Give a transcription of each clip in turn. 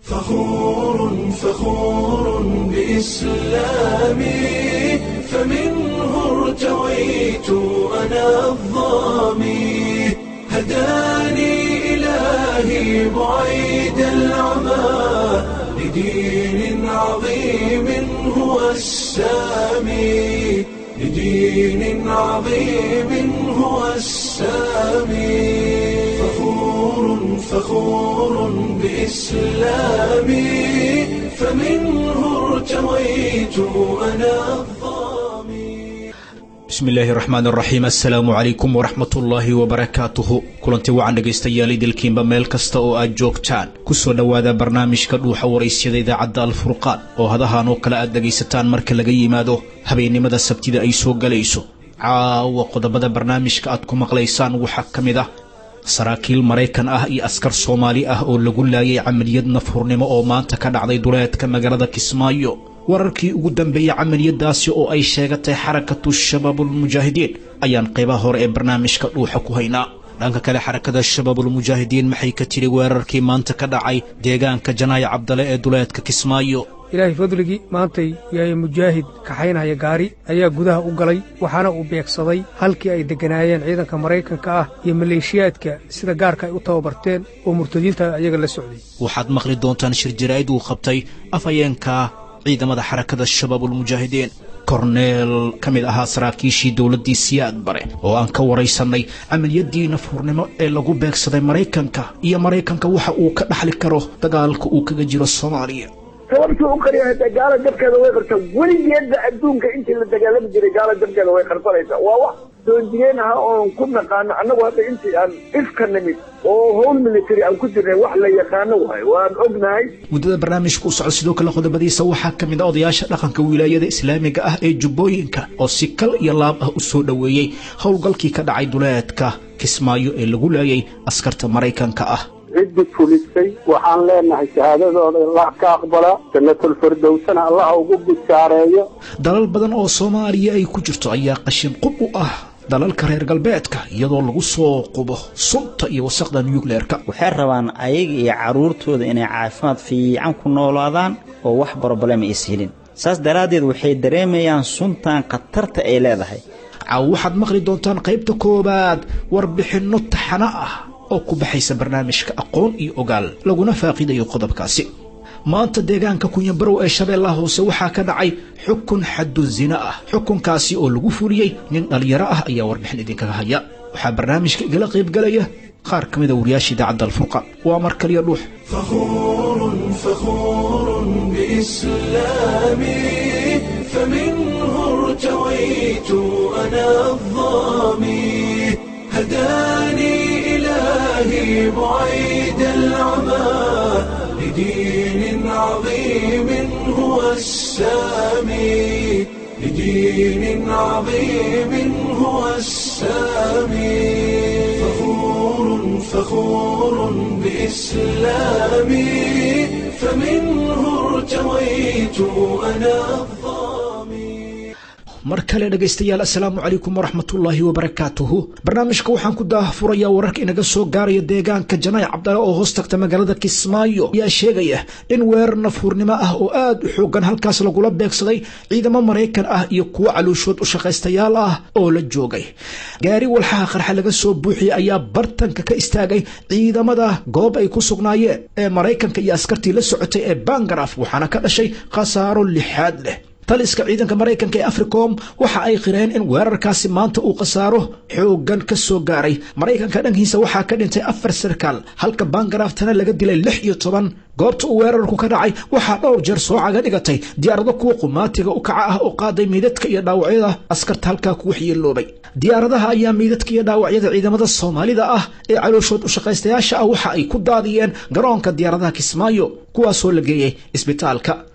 فخور فخور بإسلامي فمنه ارتويت أنا الظامي هداني إلهي بعيد العمى لدين عظيم هو السامي لدين عظيم هو السامي فخور فخور بإسلامي فمنه ارتويت أنا الظامي bismillaahi raxmaan raxiim assalaamu calaykum waraxmatullaahi wabarakaatuhu kulanti wacan dhegaystayaal idilkiinba meel kasta oo aad joogtaan kusoo dhowaada barnaamijka dhuuxa waraysyada idaacadda alfurqaan oo hadahan oo kale aad dhegaysataan marka laga yimaado habeennimada sabtida ay soo galayso caawa qodobada barnaamijka aad ku maqlaysaan waxaa ka mid ah saraakiil maraykan ah iyo askar soomaali ah oo lagu laayay camaliyad nafhurnimo oo maanta ka dhacday duleedka magaalada kismaayo wararkii ugu dambeeyey camaliyadaasi oo ay sheegatay xarakatu shabaabulmujaahidiin ayaan qaybaha hore ee barnaamijka dhuuxa ku haynaa dhanka kale xarakada shabaabulmujaahidiin maxay ka tidhi weerarkii maanta ka dhacay deegaanka janaayo cabdale ee duleedka kismaayo ilaahay fadligii maantay yahay mujaahid kaxaynaya gaari ayaa gudaha u galay waxaana uu beegsaday halkii ay degganaayeen ciidanka maraykanka ah iyo maleeshiyaadka sida gaarka ay u tababarteen oo murtadiinta ayaga la socday waxaad maqli doontaan shir jaraa'id uu qabtay afhayeenka ciidamada xarakada shabaabulmujaahidiin korneel ka mid ahaa saraakiishii dowladdii siyaad bare oo aan ka waraysannay camaliyadii nafhurnimo ee lagu beegsaday maraykanka iyo maraykanka waxa uu ka dhaxli karo dagaalka uu kaga jiro soomaaliya sababtuu u qariya hataa gaala dabkeeda way qarta weligeedba adduunka intii la dagaalami jiray gaala dabkeeda way qarsanaysaa waa wax soonjigeen aha oon ku naqaano annagu hadda intii aan ifka nimid oo howl military aan ku jirnay wax la yaqaano waay waan ognahay muddada barnaamijka u socda sidoo kale qodobadiisa waxaa ka mid a odayaasha dhaqanka wilaayada islaamiga ah ee jubbooyinka oo si kal iyo laab ah u soo dhoweeyey howlgalkii ka dhacay duleedka kismaayo ee lagu laayay askarta maraykanka ah ciddi fulisay waxaan leenahay shahaadadooda allah ka aqbala jannatulfirdowsana allaha ugu bishaareeyo dalal badan oo soomaaliya ay ku jirto ayaa qashin qub u ah dalalka reer galbeedka iyadoo lagu soo qubo sunta iyo wasaqda nucleerka waxay rabaan ayaga iyo carruurtooda inay caafimaad fiican ku noolaadaan oo wax broblem is helin saas daraaddeed waxay dareemayaan suntan khatarta ay leedahay caaw waxaad maqli doontaan qaybta koowaad warbixinno taxano ah oo ku baxaysa barnaamijka aqoon iyo ogaal laguna faaqiidayo qodobkaasi maanta deegaanka kunyabarow ee shabeellaha hoose waxaa ka dhacay xukun xaddu zina ah xukunkaasi oo lagu fuliyey nin dhallinyaro ah ayaa warbixin idinkaga haya waxaa barnaamijka igala qaybgalaya qaar ka mida wariyaasha idaacadda alfurqaan waa mar kaliya dhuux فخور فخور بإسلامي فمنه ارتويت أنا الظامي هداني إلهي بعيد العمى لدين عظيم هو السامي لدين عظيم هو السامي فخور فخور بإسلامي فمنه ارتويت أنا الظامي mar kale dhegaystayaal assalaamu calaykum waraxmatullaahi wabarakaatuhu barnaamijka waxaan ku daahfurayaa wararka inaga soo gaaraya deegaanka janaac cabdale oo hoos tagta magaalada kismaayo ayaa sheegaya in weerar nafhuurnimo ah oo aad u xoogan halkaas lagula beegsaday ciidamo maraykan ah iyo kuwo caluushood u shaqaystayaal ah oo la joogay gaari walxaha qarxa laga soo buuxiyey ayaa bartanka ka istaagay ciidamada goob ay ku sugnaayeen ee maraykanka iyo askartii la socotay ee bangaraf waxaana ka dhashay khasaaro lixaad leh taliska ciidanka maraykanka ee africom waxa ay qireen in weerarkaasi maanta uu khasaaro xooggan ka soo gaaray maraykanka dhankiisa waxaa ka dhintay afar sarkaal halka bangaraftana laga dilay lix iyo toban goobta uu weerarku ka dhacay waxaa dhowr jeer soo caga dhigatay diyaarado kuwa qumaatiga u kaca ah oo qaaday meydadka iyo dhaawacyada askarta halkaa ku waxyeeloobay diyaaradaha ayaa meydadka iyo dhaawacyada ciidamada soomaalida ah ee calooshood u shaqaystayaasha ah waxa ay ku daadiyeen garoonka diyaaradaha kismaayo kuwaasoo la geeyey isbitaalka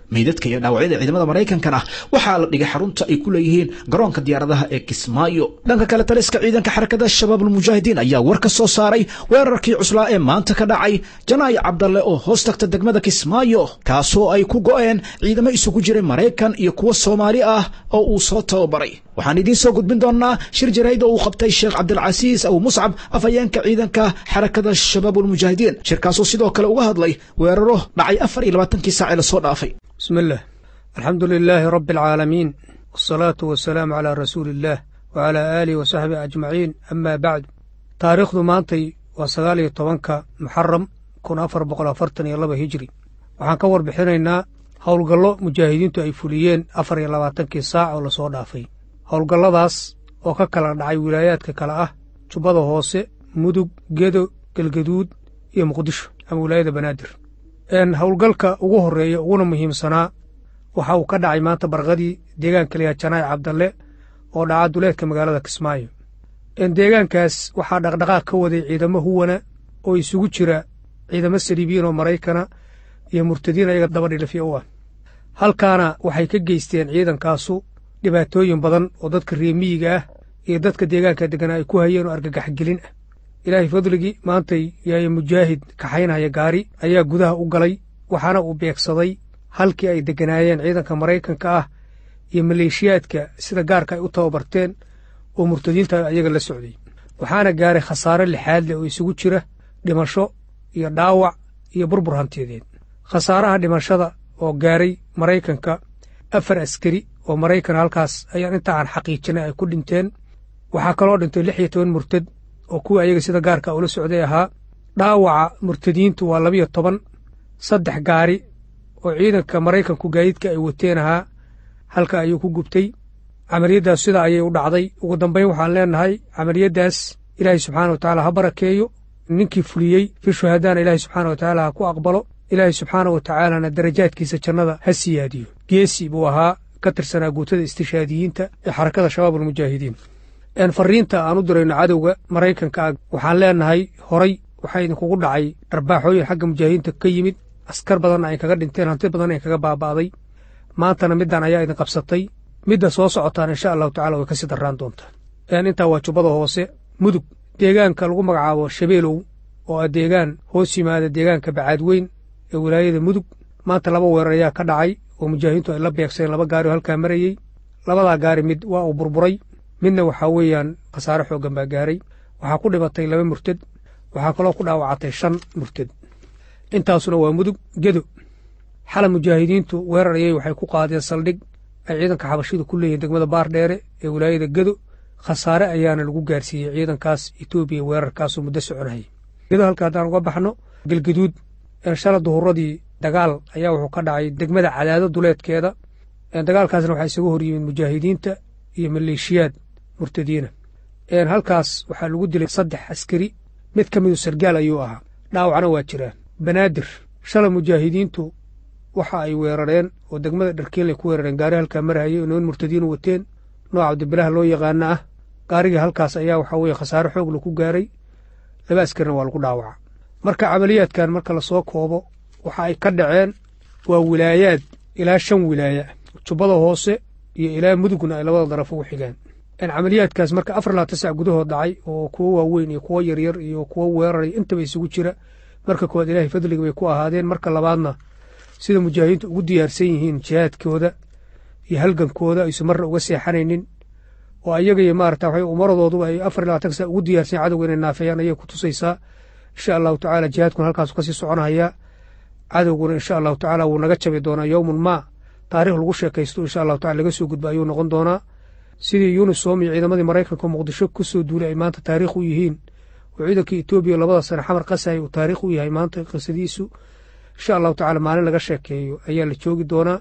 meydadka iyo dhaawacyada ciidamada maraykankana waxaa la dhigay xarunta ay ku leeyihiin garoonka diyaaradaha ee kismaayo dhanka kale taliska ciidanka xarakada shabaab almujaahidiin ayaa war ka soo saaray weerarkii cuslaa ee maanta ka dhacay janaay cabdalle oo hoos tagta degmada kismaayo kaasoo ay ku go'een ciidamo isugu jiray maraykan iyo kuwa soomaali ah oo uu soo tababaray waxaan idiin soo gudbin doonaa shir jarayd oo uu qabtay sheekh cabdilcasiis abu muscab afhayeenka ciidanka xarakada shabaab almujaahidiin shirkaasoo sidoo kale uga hadlay weeraro dhacay afar iyo labaatankii saac ee lasoo dhaafay bismi illah alxamdu lilaahi rabbi alcaalamiin wasalaatu wasalaamu calaa rasuuli illaah wacalaa aalihi wasaxbihi ajmaciin amaa bacdu taariikhdu maantay waa sagaal iyo tobanka muxaram kun afar boqol afartan iyo laba hijri waxaan ka warbixinaynaa howlgallo mujaahidiintu ay fuliyeen afar iyo labaatankii saac oo lasoo dhaafay howlgalladaas oo ka kala dhacay wilaayaadka kale ah jubbada hoose mudug gedo galgaduud iyo muqdisho ama wilaayada banaadir howlgalka ugu horreeya uguna muhiimsanaa waxa uu ka dhacay maanta barqadii deegaanka layaha janaay cabdalle oo dhaca duleedka magaalada kismaayo deegaankaas waxaa dhaqdhaqaaq ka waday ciidamo huwana oo isugu jira ciidamo saliibiyiin oo maraykana iyo murtadiin ayaga dabadhilifya u ah halkaana waxay ka geysteen ciidankaasu dhibaatooyin badan oo dadka reemiyiga ah iyo dadka deegaanka degganaa ay ku hayeen oo argagaxgelin ah ilaahay fadligii maantay yaaya mujaahid kaxaynaya gaari ayaa gudaha u galay waxaana uu beegsaday halkii ay degganaayeen ciidanka maraykanka ah iyo maleeshiyaadka sida gaarka ay u tababarteen oo murtadiinta ayaga la socday waxaana gaaray khasaare lixaad leh oo isugu jira dhimasho iyo dhaawac iyo burbur hantiyadeed khasaaraha dhimashada oo gaaray maraykanka afar askari oo maraykan halkaas ayaan inta aan xaqiijinay ay ku dhinteen waxaa kaloo dhintay lix iyo toban murtad oo kuwa ayaga sida gaarka ula socday ahaa dhaawaca murtadiintu waa labiyo toban saddex gaari oo ciidanka maraykanku gaadiidka ay wateen ahaa halka ayuu ku gubtay camaliyaddaas sida ayay u dhacday ugu dambayn waxaan leenahay camaliyaddaas ilaahay subxaana wa tacaala ha barakeeyo ninkii fuliyey fi shuhadaana ilaahay subxaana wa tacaala ha ku aqbalo ilaahay subxaana wa tacaalana darajaadkiisa jannada ha siyaadiyo geesi buu ahaa ka tirsanaa guutada istishaadiyiinta ee xarakada shabaab almujaahidiin fariinta aan u dirayno cadowga maraykanka ah waxaan leenahay horay waxaa idinkugu dhacay dharbaaxooyin xagga mujaahidiinta ka yimid askar badanna ay kaga dhinteen hanti badanna ay kaga baaba'day maantana middan ayaa idin qabsatay midda soo socotaan insha allahu tacala way ka sii darraan doontaa intaa waa jubbada hoose mudug deegaanka lagu magacaabo shabeelow oo ah deegaan hoos yimaada deegaanka bacaadweyn ee wilaayada mudug maanta laba weerar ayaa ka dhacay oo mujaahidiintu ay la beegsadeen laba gaari oo halkaa marayey labadaa gaari mid waa uu burburay midna waxaa weeyaan khasaare xooggan baa gaaray waxaa ku dhibatay laba murtad waxaa kaloo ku dhaawacatay shan murtad intaasuna waa mudug gedo xala mujaahidiintu weerar ayay waxay ku qaadeen saldhig ay ciidanka xabashidu ku leeyihin degmada baardheere ee wilaayada gedo khasaare ayaana lagu gaarsiiyey ciidankaas etoobiya weerarkaasoo muddo soconayay gedo halka haddaan uga baxno galgaduud shala duhuradii dagaal ayaa wuxuu ka dhacay degmada cadaado duleedkeeda dagaalkaasna waxaa isaga hor yimid mujaahidiinta iyo maleeshiyaad murtadiina halkaas waxaa lagu dilay saddex askari mid ka midu sargaal ayuu ahaa dhaawacna waa jiraan banaadir shala mujaahidiintu waxa ay weerareen oo degmada dharkiinlay ku weerareen gaari halkaa marahayay oo niman murtadiinu wateen nooca cabdibilaha loo yaqaana ah gaarigii halkaas ayaa waxaa weye khasaare xoogla ku gaaray laba askarina waa lagu dhaawaca marka camaliyaadkan marka lasoo koobo waxa ay ka dhaceen waa wilaayaad ilaa shan wilaaya jubbada hoose iyo ilaa mudugna ay labada daraf ugu xigaan camaliyaadkaas marka afar labaatan sac gudahood dhacay oo kuwo waaweyn iyo kuwo yaryar iyo kuwo weeraray intaba isugu jira marka koowaad ilaahay fadliga bay ku ahaadeen marka labaadna sida mujaahidiintu ugu diyaarsan yihiin jihaadkooda iyo halgankooda aysu marna uga seexanaynin oo ayaga iyo maarata waxay umaradooduba ay afar labaatan sac ugu diyaarsan cadowga inay naafeeyaan ayay ku tusaysaa insha allahu tacaala jihaadkuna halkaasu kasii soconahayaa cadowguna insha allahu tacaala wuu naga jabi doonaa yowmun maa taarikh lagu sheekaysto insha allahu tacala laga soo gudba ayuu noqon doonaa sidii yunisom iyo ciidamadii maraykanka muqdisho ku soo duulay ay maanta taariikh u yihiin oo ciidanka etoobiya labada sane xamar qasay uu taariikh u yahay maanta qisadiisu insha allahu tacala maalin laga sheekeeyo ayaa la joogi doonaa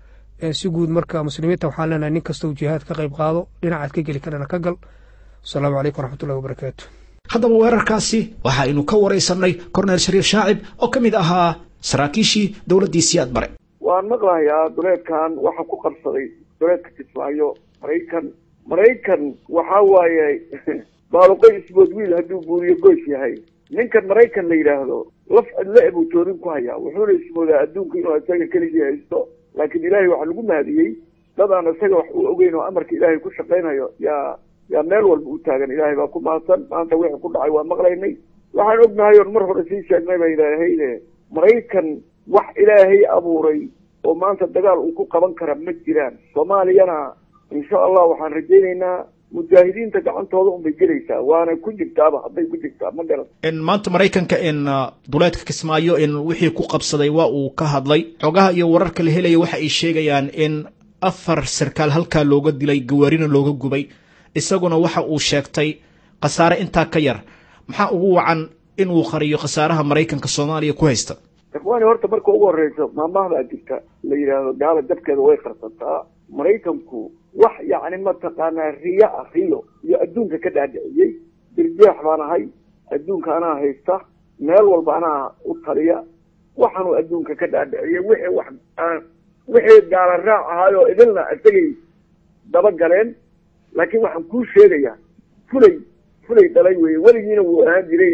si guud marka muslimiinta waxaan leenahay nin kastau jihaad ka qayb qaado dhinacaad ka geli karana ka gal asalaamu calaykum waraxmatullahi wabarakaatu haddaba weerarkaasi waxaaynu ka waraysanay korneel shariif shaacib oo ka mid ahaa saraakiishii dowladdii siyaad bare waan maqlahayaa duleedkan waxa ku qabsaday duleedka kismaayo maraykan maraykan waxa waaye baaluqo isbood wiil hadduu buuriyo goys yahay ninkan maraykan la yidhaahdo laf cidlo ebuu toorin ku hayaa wuxuuna ismoodaa adduunka inuu isaga keligii haysto laakiin ilaahay waxaa lagu mahadiyey dad aan isaga wax u ogeyn oo amarka ilaahay ku shaqaynayo yaa yaa meel walba u taagan ilaahay baa ku mahadsan maanta wixii ku dhacay waa maqlaynay waxaan ognahay oon mar hore sii sheegnay bay idhaahayde maraykan wax ilaahay abuuray oo maanta dagaal uu ku qaban kara ma jiraan soomaaliyana insha allah waxaan rajaynaynaa mujaahidiinta gacantooda unbay gelaysaa waana ku jirtaaba hadday ku jirtaa ma garan maanta maraykanka in duleedka kismaayo in wixii ku qabsaday waa uu ka hadlay xogaha iyo wararka la helaya waxa ay sheegayaan in afar sarkaal halkaa looga dilay gawaarina looga gubay isaguna waxa uu sheegtay khasaare intaa ka yar maxaa ugu wacan inuu qariyo khasaaraha maraykanka soomaaliya ku haysta ikhwaani horta marka ugu horeyso maamahdaa jirta la yidhaahdo gaala dabkeeda way qarsataa maraykanku wax yacni mataqaanaa riyo ah riyo iyo adduunka ka dhaadhiciyey dirjeex baan ahay adduunka anaa haysta meel walba anaa u taliya waxaanuu adduunka ka dhaadhiciyey wixii wax wixii gaala raac ahaayoo idilna isagay daba galeen laakiin waxaan kuu sheegayaa fulay fulay dhalay weeye weligiina wuu ahaan jiray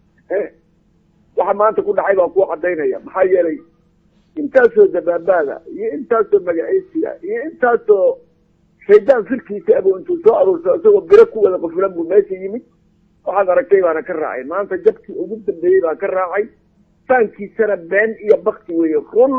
waxa maanta ku dhacay baan kuu cadaynaya maxaa yeelay intaasoo dabaabaada iyo intaasoo magacaysiga iyo intaasoo shaydaan firkiisa abuu intuu soo aruurso isagoo biro ku wada qufulan buu meesha yimid waxaad aragtay baana ka raacay maanta jabkii ugu dambeeyey baa ka raacay faankiisana been iyo bakti weeye run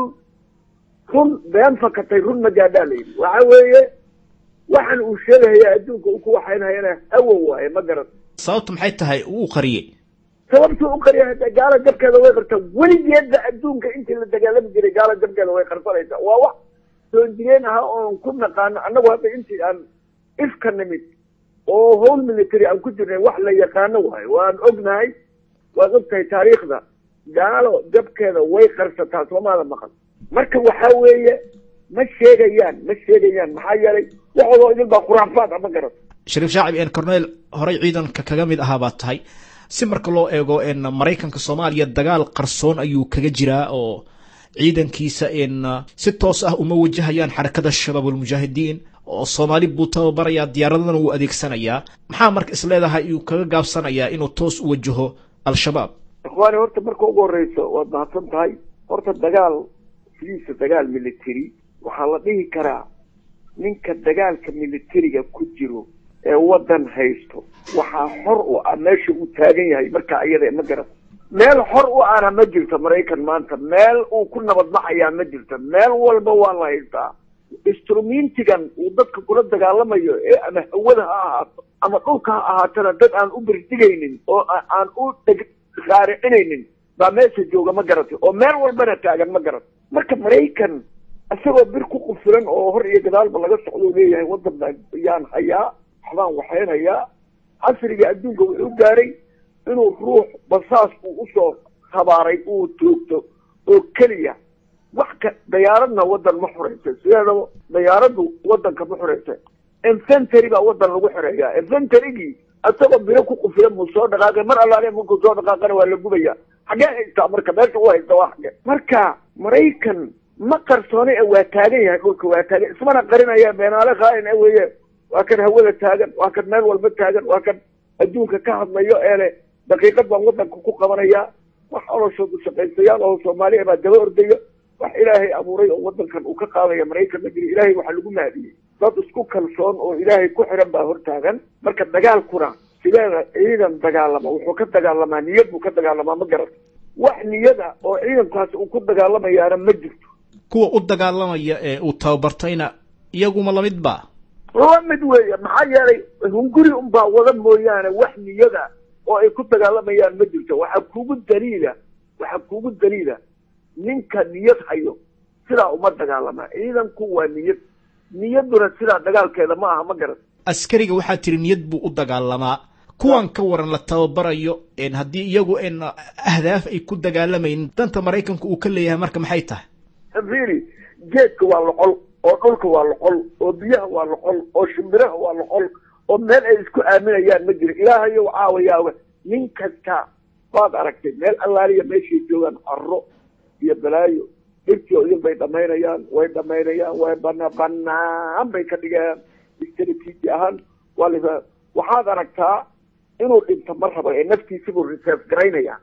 run been fakatay run magaadhaa la yidhi waxa weeye waxaan uu sheegahayaa adduunka u ku waxaynhayana hawo waaye ma garan sababtu maxay tahay uu qariyey sababtuu u qariya hada gaala jabkeeda way qartaa weligeedba adduunka intii la dagaalami jiray gaala jabkeeda way qarsanaysaa waa wax soo jireen aha oon ku naqaano annagu hadda intii aan ifka nimid oo howl military aan ku jirnay wax la yaqaano waayo waan ognahay waad ogtahay taariikhda gaalo jabkeeda way qarsataa soomaada maqan marka waxaa weeye ma sheegayaan ma sheegayaan maxaa yeelay waxoodoo idin baa khuraafaad ama garan shariif shaacib en corneel horey ciidanka kaga mid ahaa baa tahay si marka loo eego n maraykanka soomaaliya dagaal qarsoon ayuu kaga jiraa oo ciidankiisa n si toos ah uma wajahayaan xarakada shabaab almujaahidiin oo soomaali buu tababarayaa diyaaradana wuu adeegsanayaa maxaa marka isleedahay iyuu kaga gaabsanayaa inuu toos u wajaho al-shabaab ikhwaani horta marka ugu horeyso waad mahadsan tahay horta dagaal sidiisa dagaal military waxaa la dhihi karaa ninka dagaalka militariga ku jiro ee waddan haysto waxaa xor u ah meesha uu taagan yahay markaa iyada ma garan meel xor u ahna ma jirto maraykan maanta meel uu ku nabadbaxayaa ma jirto meel walba waa la haystaa instrumintigan uu dadka kula dagaalamayo ee ama hawada ha ahaato ama dhulka ha ahaatana dad aan u birdigaynin oo aan u raaricinaynin baa meesha jooga ma garatay oo meel walbana taagan ma garat marka maraykan isagoo bir ku qufilan oo hor iyo gadaalba laga socdou leeyahay waddan baan yaan hayaa waxbaan waxaynayaa casriga adduunka wuxuu gaaray inuu ruux basaas uu usoo habaaray uu toogto oo keliya wax ka dayaaradna waddan ma xuraysa sideedaba dayaaraddu waddanka ma xuraysa infentary baa waddan lagu xoreeyaa inventarygii isagoo biro ku qufilan buu soo dhaqaaqay mar allaale markuu soo dhaqaaqana waa la gubaya xagee haystaa marka meesha u haysta waa xage marka maraykan ma qarsoone ee waa taagan yahay dhulka waa taagan ismana qarinaya beenaale khaain e weeye waa kan hawada taagan waa kan meel walba taagan waa kan adduunka ka hadlayo ee le daqiiqad baan waddanka ku qabanayaa wax oloshood shaqaystayaal oo soomaaliya baa daba ordayo wax ilaahay abuuray oo waddankan uu ka qaadaya maraykan ma jiro ilaahay waxaa lagu mahadiyey dad isku kalsoon oo ilaahay ku xiran baa hortaagan marka dagaalkuna sideeda ciidan dagaalama wuxuu ka dagaalamaa niyad buu ka dagaalamaa ma garan wax niyada oo ciidankaasi uu ku dagaalamayaana ma jirto kuwa u dagaalamaya ee uu tababartayna iyaguma lamid ba la mid weeye maxaa yeelay hunguri unbaa wada mooyaane wax niyada oo ay ku dagaalamayaan ma jirto waxaa kugu daliila waxaa kugu daliila ninka niyad hayo sidaa uma dagaalamaa ciidanku waa niyad niyadduna sidaa dagaalkeeda ma aha ma garan askariga waxaa tiri niyad buu u dagaalamaa kuwan ka waran la tababarayo haddii iyagu n ahdaaf ay ku dagaalamayn danta maraykanka uu ka leeyahay marka maxay tahay fili geedka waa loqol oo dhulka waa loqol oo biyaha waa loqol oo shimbiraha waa loqol oo meel ay isku aaminayaan ma jiro ilaahayow caawayaaga nin kasta baad aragtay meel allaaliya meeshay joogaan carro iyo balaayo dhirtii oo idin bay dhamaynayaan way dhamaynayaan way bana banaan bay ka dhigayaan strateji ahaan waa la waxaad aragtaa inuu dhinto ma rabo ee naftiisibuu reserve garaynaya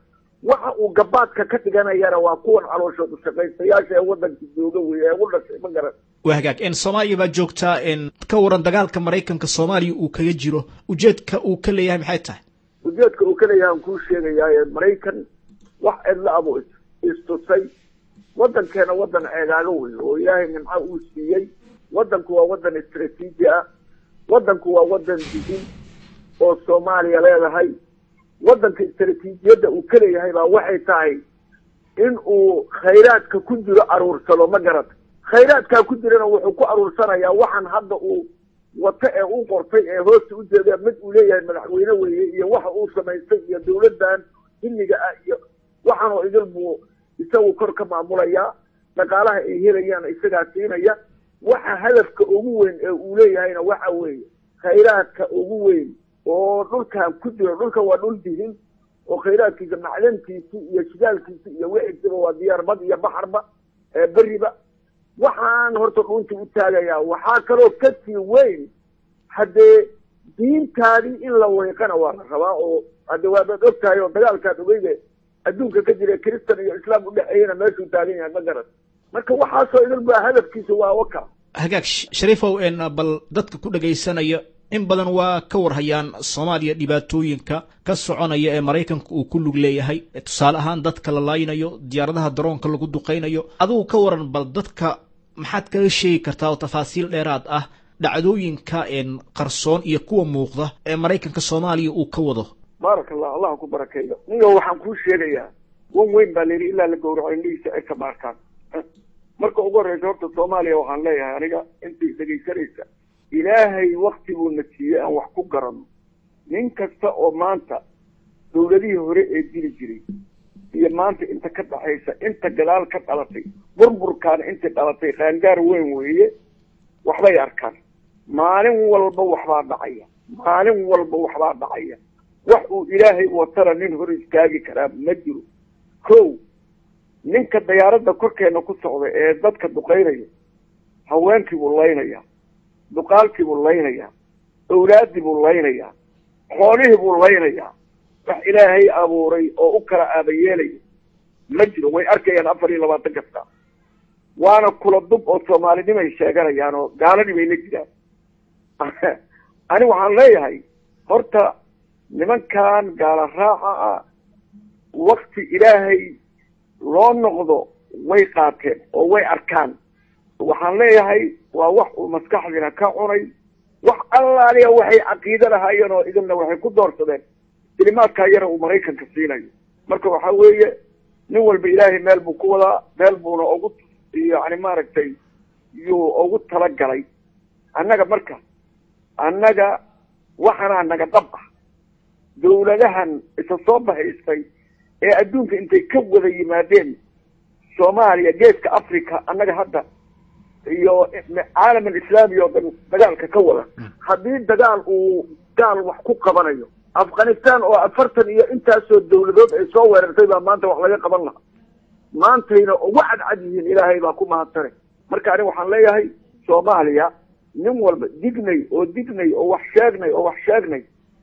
waxa uu gabaadka ka dhiganayana waa kuwan calooshooda shaqaystayaasha ee waddanka jooga weeye ee u dhashay ma garan waa hagaag n soomaaliya baa joogtaa n ka waran dagaalka maraykanka soomaaliya uu kaga jiro ujeedka uu ka leeyahay maxay tahay ujeedka uu ka leeyahay aan kuu sheegayaa maraykan wax cidla abu istusay waddankeena waddan ceegaaga wey oo ilaahay nimco uu siiyey waddanku waa waddan istraatiiji ah waddanku waa waddan digin oo soomaaliya leedahay waddanka istraatiijiyadda uu ka leeyahay baa waxay tahay in uu khayraadka ku jiro aruursado ma garata khayraadkaa ku jirana wuxuu ku aruursanayaa waxaan hadda uu wato ee u qortay ee hoosta ujeeda mid uu leeyahay madaxweyne weeye iyo waxa uu samaystay iyo dawladdan xilliga ah iyo waxaanoo idil buu isagu kor ka maamulayaa dhaqaalaha ay helayaan isagaa siinaya waxa hadafka ugu weyn ee uu leeyahayna waxa weeye khayraadka ugu weyn oo dhulkan ku jiro dhulka waa dhul dihin oo khayraadkiisa macdantiisi iyo shidaalkiisi iyo wixiisiba waa diyaarbad iyo baxarba ee beriba waxaan horta dhunta u taagayaa waxaa kaloo kasii weyn haddee diintaadii in la weyqana waa la rabaa oo hadde waadaad og tahay oo dagaalkaad ogeyde adduunka ka jira kristan iyo islaam udhexeeyana meeshuu taagan yahay ma garan marka waxaasoo idin baa hadafkiisa waa waka hagaag shariifow n bal dadka ku dhagaysanaya in badan waa ka warhayaan soomaaliya dhibaatooyinka ka soconaya ee maraykanka uu ku lug leeyahay tusaale ahaan dadka la laaynayo diyaaradaha daroonka lagu duqaynayo adigu ka waran bal dadka maxaad kaga sheegi kartaa oo tafaasiil dheeraad ah dhacdooyinka qarsoon iyo kuwa muuqda ee maraykanka soomaaliya uu ka wado baaraka allah allah ku barakeeyo ninga waxaan kuu sheegayaa wan weyn baa layidhi ilaa la gowraco indhihiisa ay ka baarkaan marka ugu horreysa horta soomaaliya waxaan leeyahay aniga intii dhegaysanaysa ilaahay wakti buu na siiyey aan wax ku garano nin kasta oo maanta dawladihii hore ee dili jiray iyo maanta inta ka dhaxaysa inta gadaal ka dhalatay burburkaana intii dhalatay qaangaar weyn weeye waxbay arkaan maalin walba waxbaa dhacaya maalin walba waxbaa dhacaya wax uu ilaahay watana nin hor istaagi karaa ma jiro ko ninka dayaaradda korkeena ku socda ee dadka duqaynaya haweenkii buu laynayaa duqaalkii buu laynayaa awlaaddii buu laynayaa xoolihii buu laynayaa wax ilaahay abuuray oo u kala aabayeelaya ma jiro way arkayaan afar iyo labaatan kasta waana kula dub oo soomaalinimay sheeganayaan oo gaaladii bay la jiraan ani waxaan leeyahay horta nimankan gaala raaca ah wakti ilaahay loo noqdo way qaateen oo way arkaan waxaan leeyahay waa wax uu maskaxdiina ka cunay wax allaaliya waxay caqiide lahaayeen oo idinna waxay ku doorsadeen kelimaadkaa yara uu maraykanka siinayo marka waxa weeye nin walba ilaahay meel buu ku wadaa meel buuna ugu yani maaragtay yuu ugu talagalay annaga marka annaga waxanaa naga dhab ah dawladahan isa soo bahaystay ee adduunka intay ka wada yimaadeen soomaaliya geeska africa annaga hadda iyo caalam alislaami oo dhan dagaalka ka wada haddii dagaal uu gaal wax ku qabanayo afghanistan oo afartan iyo intaasoo dawladood ay soo weerartay baa maanta wax laga qaban lahaa maantayna ugu cadcad yihiin ilaahay baa ku mahadsane marka ani waxaan leeyahay soomaaliya nin walba dignay oo dignay oo wax sheegnay oo wax sheegnay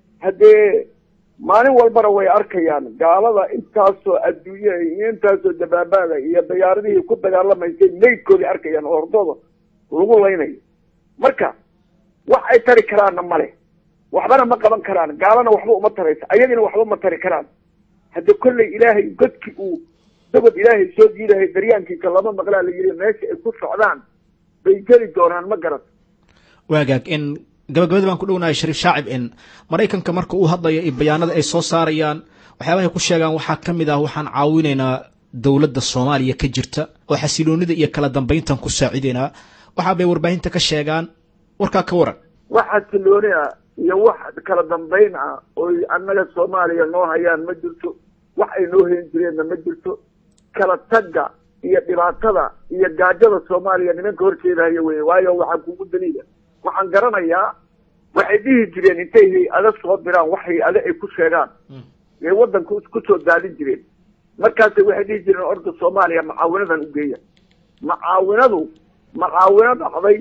haddee maalin walbana way arkayaan gaalada intaasoo adduunyaha iyo intaasoo dabaabaada iyo dayaaradihii ku dagaalamaysay maydkoodii arkayaan oo hordooda lagu laynayo marka wax ay tari karaanna male waxbana ma qaban karaan gaalana waxba uma taraysa ayagina waxba ma tari karaan hadde kolley ilaahay godki uu dabad ilaahay soo diidahay daryaankiisa lama maqlaa la yidhi meesha ay ku socdaan bay geli doonaan ma garat waagaag in gabagabada baan ku dhownahay shariif shaacib in maraykanka marka uu hadlayo iyo bayaanada ay soo saarayaan waxyaabahay ku sheegaan waxaa ka mid ah waxaan caawinaynaa dowladda soomaaliya ka jirta oo xasiloonida iyo kala dambayntan ku saacidaynaa waxaa bay warbaahinta ka sheegaan warkaa ka waran wax xasilooni ah iyo wax kala dambayn ah oy annaga soomaaliya noo hayaan ma jirto wax ay noo hayn jireenna ma jirto kala tagga iyo dhibaatada iyo gaajada soomaaliya nimanka horjeedahaya wey waayo waxaa kugu daliila waxaan garanayaa waxay dhihi jireen intay hay-ada soo diraan wax hay-ade ay ku sheegaan ee waddanka ku soo daadin jireen markaasay waxay dhihi jireen orda soomaaliya macaawinadan u geeya macaawinadu macaawino dhacday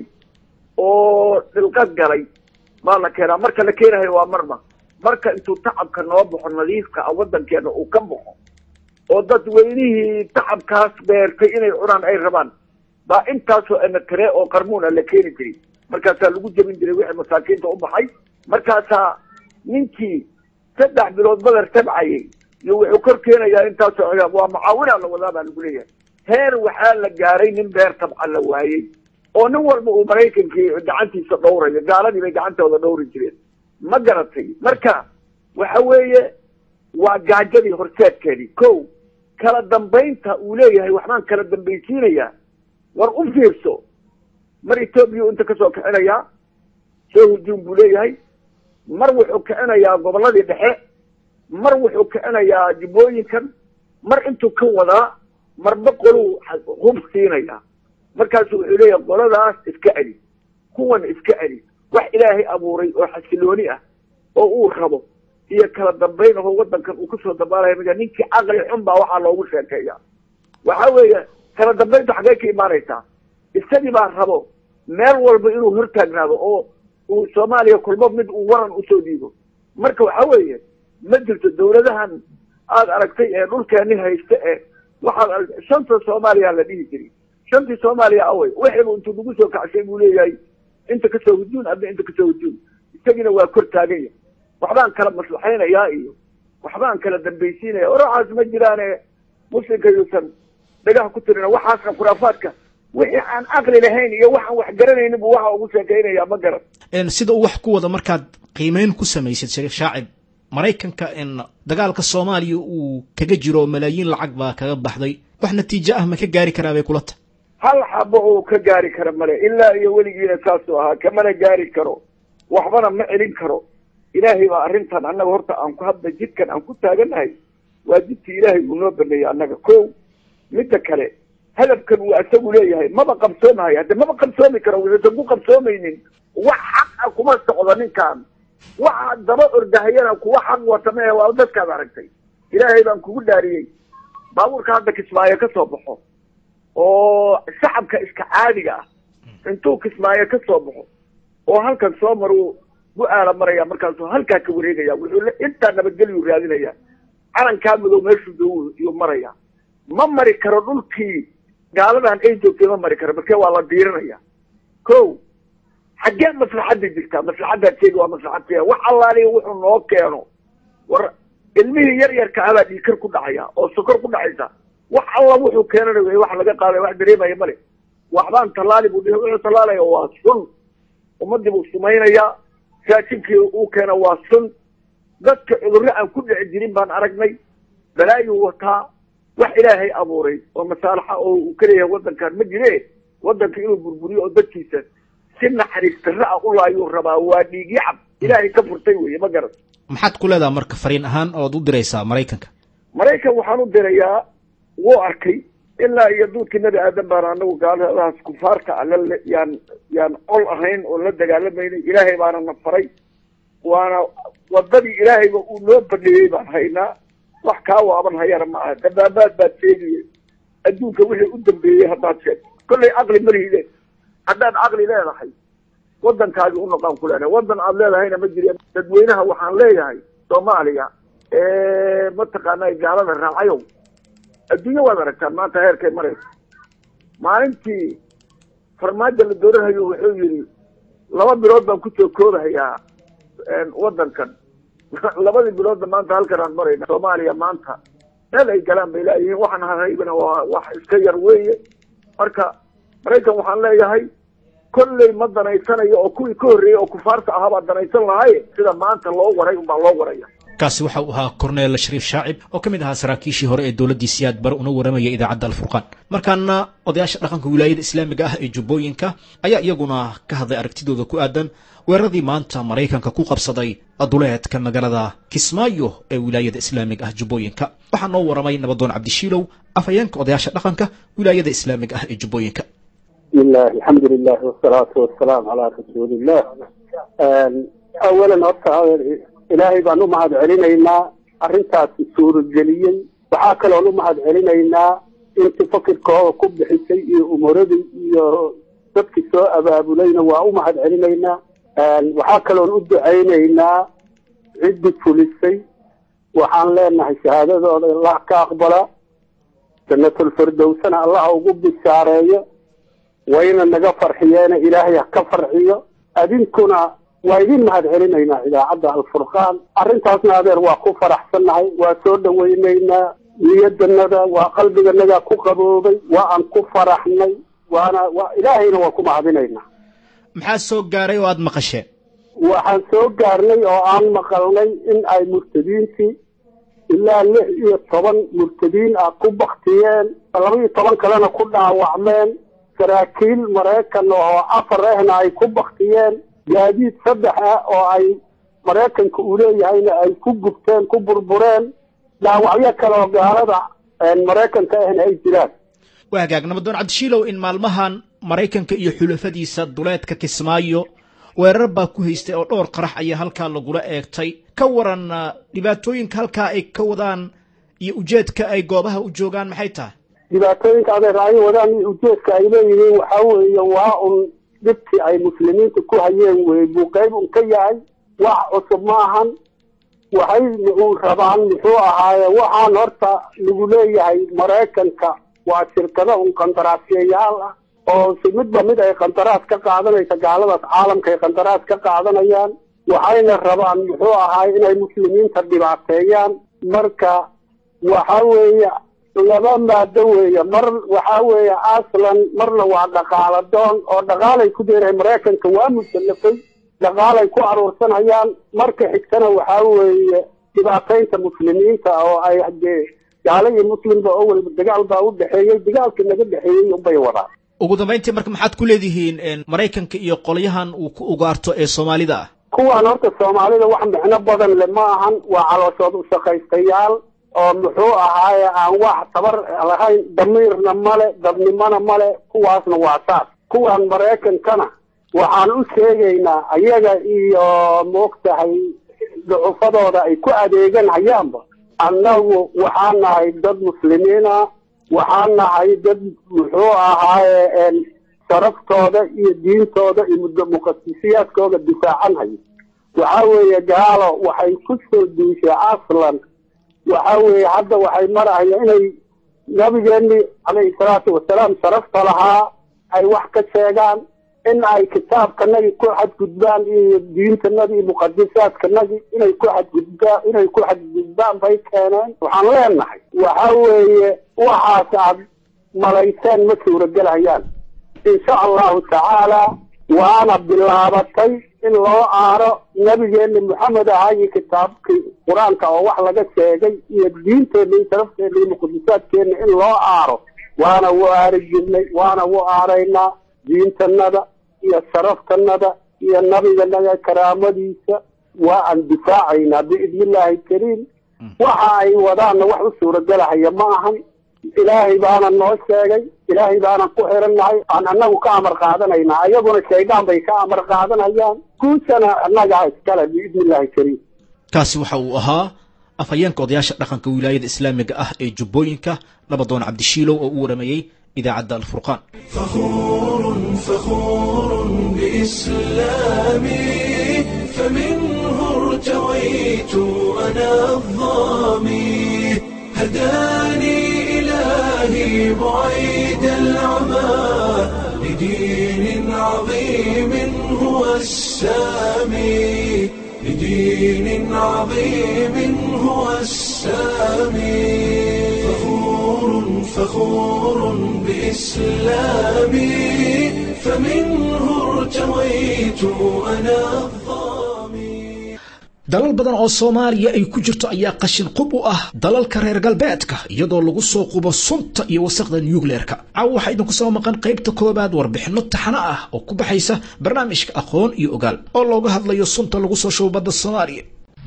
oo dhilqad galay baa la keenaa marka la keenayo waa marma marka intuu tacabka noo baxo nadiifka ah waddankeena uu ka baxo oo dadweynihii tacabkaas beertay inay cunaan ay rabaan baa intaasoo emetare oo qarmuun a la keeni jiray markaasaa lagu jebin jiray wixii masaakiinta u baxay markaasaa ninkii saddex bilood badar tabcayay iyo wuxuu kor keenayaa intaasoo cigaab waa mucaawinaa la wadaa baa lagu leeyahay heer waxaa la gaaray nin beer tabca la waayey oo nin walba uu maraykankii gacantiisa dhowrayo gaaladii bay gacantooda dhowri jireen ma garatay marka waxa weeye waa gaajadii horseedkeedii ko kala dambaynta uu leeyahay waxbaan kala dambaysiinayaa war u fiirso mar etoobiya inta kasoo kicinayaa soo hujuum buu leeyahay mar wuxuu kicinayaa gobolladii dhexe mar wuxuu kicinayaa jubbooyinkan mar intuu ka wadaa marba qoluu hub siinayaa markaasu wuxuu leeyahay qoladaas iska celi kuwan iska celi wax ilaahay abuuray oo xasilooni ah oo uu rabo iyo kala dambayn ahoo waddankan uu kusoo dabaalaya ma ninkii caqli xun baa waxaa loogu sheekeeya waxa weeye kala dambayntu xaggee ka imaanaysaa isagii baa rabo meel walba inuu hortaagnaado oo uu soomaaliya kulmo mid uu waran usoo dhiibo marka waxa weeye ma jirto dawladahan aada aragtay ee dhulkeeni haysta ee waxaad aragtay shanta soomaaliya la dhihi jiray shantii soomaaliya awey wixiibu intuu nagu soo kacshay buu leeyahay inta kasoo hujuun adna inta kasoo hujuun isagiina waa kor taaganya waxbaan kala maslaxaynayaa iyo waxbaan kala dambaysiinaya oraxaas ma jiraane muslimka yuusan dhagaha ku tirina waxaasna khuraafaadka wixii aan caqli lahayn iyo waxaan wax garanaynin bu waxa ugu sheekaynaya ma garan sida uu wax ku wada markaad qiimeyn ku samaysid shariif shaacib maraykanka dagaalka soomaaliya uu kaga jiro malaayiin lacag baa kaga baxday wax natiijo ah ma ka gaari karaa bay kula tahay hal xabo uu ka gaari kara male ilaa iyo weligiina saasuu ahaa kamana gaari karo waxbana ma celin karo ilaahay baa arrintan annaga horta aan ku hadda jidkan aan ku taagannahay waa jidkii ilaahay uu noo baneeyey annaga ko midda kale hadafkan uu asagu leeyahay maba qabsoomahayo hadde maba qabsoomi karo wuxuusan ku qabsoomaynin wax xaq ah kuma socdo ninkan waxa daba ordahayana kuwa xaq wata mehe waa dadkaad aragtay ilaahay baan kugu dhaariyey baabuurka hadda kismaayo ka soo baxo oo shacabka iska caadiga ah intuu kismaayo ka soo baxo oo halkan soo maruu bu-aala maraya markaasuu halkaa ka wareegaya wuxuu intaa nabadgelyu raadinaya calankaa madow meeshuu dow iyuu maraya ma mari karo dhulkii gaaladan ay joogtay ma mari karo markee waa la diirinaya ko xaggee maslaxadda jirtaa maslaxaddaad sheegi waa maslaxad keen wax allaaliya wuxuu noo keeno war ilmihii yar yarka abaa dhiikar ku dhacaya oo sokor ku dhacaysa wax alla wuxuu keenana wey wax laga qaaday wax dareemaya male waxbaan tallaali buu dhihi wuxuu tallaalaya waa sun ummadii buu sumaynayaa raashinkii uu keena waa sun dadka cudurro aan ku dhici jirin baan aragnay balaayuu wataa wax ilaahay abuuray oo masaalaxa oo uu ka leeyahay waddankan ma jire waddanka inuu burburiyo oo dadkiisa si naxariis darra ah u laayuu rabaa waa dhiigyo cab ilaahay ka furtay weeye ma garan maxaad ku leedaha marka fariin ahaan ood u diraysaa maraykanka maraykan waxaan u dirayaa wuu arkay ilaa iyo duudkii nabi aadan baan anagu gaaladahaas kufaarta alla yaan yaan col ahayn oo la dagaalamaynay ilaahay baana na faray waana wadadii ilaahayba uu noo baneeyey baan haynaa wax kaa waaban hayana ma aha dabaabaad baad sheegiye adduunka wixii u dambeeyey haddaad sheegto kollay caqli malihide haddaad caqli leedahay waddankaagi u noqaan ku leedahay waddan aad leedahayna ma jiri dadweynaha waxaan leeyahay soomaaliya mataqaana gaalada raacayow adduunya waad aragtaan maanta heerkay maraysa maalintii farmaajo la dooranhayo wuxuu yidhi laba bilood baan kusoo koobahayaa waddankan labadii biloodna maanta halkan aan marayna soomaaliya maanta meel ay galaan bay laayihiin waxaan hahaybana waa wax iska yar weeye marka maraykan waxaan leeyahay kolley ma danaysanayo oo kuwii ka horreeyey oo kufaarta ahaabaa danaysan lahay sida maanta loo waray unbaa loo waraya kaasi waxa uu ahaa korneel shariif shaacib oo ka mid ahaa saraakiishii hore ee dowladdii siyaad bare una waramaya idaacadda alfurqaan markaana odayaasha dhaqanka wilaayada islaamiga ah ee jubbooyinka ayaa iyaguna ka hadlay aragtidooda ku aadan weeraradii maanta maraykanka ku qabsaday duleedka magaalada kismaayo ee wilaayada islaamiga ah jubbooyinka waxaa noo waramay nabadoon cabdishiilow afhayeenka odayaasha dhaqanka wilaayada islaamiga ah ee jubbooyinka bismillahi alxamdu lilah wasalaatu wasalaamu calaa rasuulillah awalan horta ilaahay baan u mahad celinaynaa arrintaasi suurageliyey waxaa kaloon u mahad celinaynaa intii fakirkooda ku bixisay iyo umuradii iyo dadkii soo abaabulayna waa u mahad celinaynaa waxaa kaloon u ducaynaynaa ciddii fulisay waxaan leenahay shahaadadooda allah ka aqbala janatulfirdowsana allah ugu bishaareeyo wayna naga farxiyeena ilaahay ha ka farxiyo adinkuna waa idin mahad celinaynaa idaacadda alfurqaan arrintaasna adeer waa ku faraxsannahay waa soo dhawaynaynaa niyadanada waa qalbiganaga ku qaboobay waa aan ku faraxnay waana waa ilaahayna waa ku mahadinaynaa maxaa soo gaaray oo aada maqasheen waxaan soo gaarnay oo aan maqalnay in ay murtadiintii ilaa lix iyo toban murtadiin ah ku baktiyeen laba iyo toban kalena ku dhaawacmeen saraakiil maraykan oo afar ahna ay ku baktiyeen gaadiid saddex ah oo ay maraykanka uu leeyahayna ay ku gubteen ku burbureen dhaawacyo kale oo gaalada maraykanka ahna ay jiraan waa hagaag nabadoon cabdishiilow in maalmahan maraykanka iyo xulafadiisa duleedka kismaayo weerar baa ku haystay oo dhowr qarax ayaa halkaa lagula eegtay ka waran dhibaatooyinka halkaa ay ka wadaan iyo ujeedka ay goobaha u joogaan maxay tahay dhibaatooyinka adeer ay wadaan iyo ujeedka ay leeyihiin waxaa weeye waa un dhibkii ay muslimiinta ku hayeen wey buu qayb un ka yahay wax cusub ma ahan waxay u rabaan muxuu ahaaye waxaan horta lagu leeyahay maraykanka waa shirkado un qandaraasyayaal ah oo si midba mid ay qandaraas ka qaadanaysa gaaladaas caalamka ay qandaraas ka qaadanayaan waxayna rabaan muxuu ahaay inay muslimiinta dhibaateeyaan marka waxa weeye laba maado weeye mar waxa weeye aslan marna waa dhaqaala doon oo dhaqaalay ku deerahay maraykanka waa musalafay dhaqaalay ku aruursanayaan marka xigtana waxaa weeye dhibaataynta muslimiinta oo ay dee gaalo iyo muslimba oo weliba dagaal baa u dhexeeyey dagaalkii naga dhexeeyey unbay wadaan ugu dambayntii marka maxaad ku leedihiin maraykanka iyo qolyahan uu ku ugaarto ee soomaalida ah kuwaan horta soomaalida wax micno badan le ma ahan waa calooshood ushaqaystayaal oo muxuu ahaaye aan wax tabar lahayn damiirna male dadnimona male kuwaasna waa saas kuwaan maraykankana waxaan u sheegaynaa ayaga iyo maogtahay ducufadooda ay ku adeegan hayaanba annagu waxaan nahay dad muslimiina waxaan nahay dad muxuu ahaaye sharaftooda iyo diintooda iyo muqadisiyaadkooda difaacan hayo waxaa weeye gaalo waxay ku soo duushay aslan waxa weeye hadda waxay marahaya inay nabigeeni calayhi salaatu wasalaam sharafta lahaa ay wax ka sheegaan in ay kitaabkanagi ku xadgudbaan iyo diintanagi iyo muqadisaadkanagi inay ku xadgudbaan inay ku xadgudbaan bay keeneen waxaan leenahay waxa weeye waxaas aad malayseen ma suuragelhayaan insha allahu tacaala waana bilaabatay in loo aaro nabigeeni maxamed ahaa iyo kitaabkii qur-aanka oo wax laga sheegay iyo diinteenna iyo sharafteena iyo muqadisaadkeenna in loo aaro waana u aari jirnay waana u aaraynaa diintanada iyo sharaftanada iyo nabiganaga karaamadiisa waa aan difaacaynaa biidni illaahi kariim waxa ay wadaanna wax u suuragelahaya ma ahan ilaahay baana noo sheegay ilaahay baanan ku xirannahay aan annagu ka amar qaadanaynaa ayaguna shaydaan bay ka amar qaadanayaan guushana annagaa iskale biidni illaahi kariim kaasi waxa uu ahaa afhayeenka odayaasha dhaqanka wilaayada islaamiga ah ee jubbooyinka nabadoon cabdishiilow oo u waramayey idaacadda alfurqaan فخور فخور بإسلامي فمنه ارتويت أنا الظامي هداني إلهي بعيد العمى لدين عظيم هو السامي لدين عظيم هو السامي فخور فخور بإسلامي فمنه ارتويت أنا الظامي dalal badan oo soomaaliya ay ku jirto ayaa qashin qub u ah dalalka reer galbeedka iyadoo lagu soo qubo sunta iyo wasaqda nucleerka caawa waxaa idinku soo maqan qaybta koobaad warbixinno taxano ah oo ku baxaysa barnaamijka aqoon iyo ogaal oo looga hadlayo sunta lagu soo shubo badda soomaaliya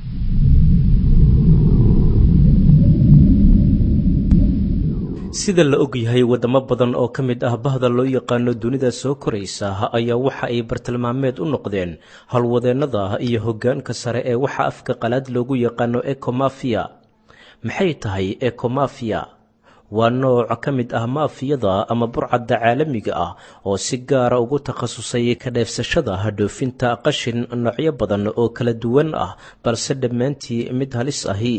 sida la og yahay waddamo badan oo ka mid ah bahda loo yaqaano dunida soo koraysa ayaa waxa ay bartilmaameed u noqdeen howlwadeennada iyo hoggaanka sare ee waxa afka qalaad loogu yaqaano ecomafiya maxay tahay ecomafiya waa nooc ka mid ah maafiyada ama burcadda caalamiga ah oo si gaara ugu takhasusay ka dheefsashada dhoofinta qashin noocyo badan oo kala duwan ah balse dhammaantii mid halis ahi